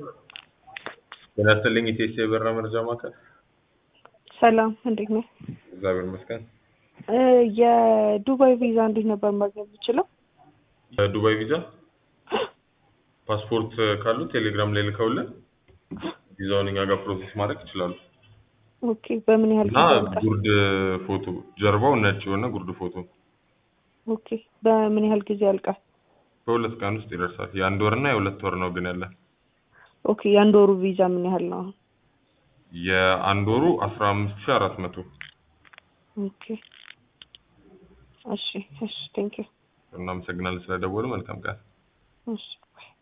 ጤና ይስጥልኝ ኢቴስ የበራ መረጃ ማዕከል። ሰላም እንዴት ነህ? እግዚአብሔር ይመስገን። እ የዱባይ ቪዛ እንዴት ነበር ማግኘት የምችለው? ዱባይ ቪዛ ፓስፖርት ካሉ ቴሌግራም ላይ ልከውልን ቪዛውን እኛ ጋር ፕሮሰስ ማድረግ ይችላሉ። ኦኬ በምን ያህል እና ጊዜ ያልቃል? ጉርድ ፎቶ ጀርባው ነጭ የሆነ ጉርድ ፎቶ ኦኬ በምን ያህል ጊዜ ያልቃል? በሁለት ቀን ውስጥ ይደርሳል። የአንድ ወር እና የሁለት ወር ነው ግን ያለን። ኦኬ የአንድ ወሩ ቪዛ ምን ያህል ነው? አሁን? የአንድ ወሩ አስራ አምስት ሺ አራት መቶ ኦኬ እሺ እሺ ቴንክ ዩ እናመሰግናለን ስለደወሉ። መልካም ቀን። እሺ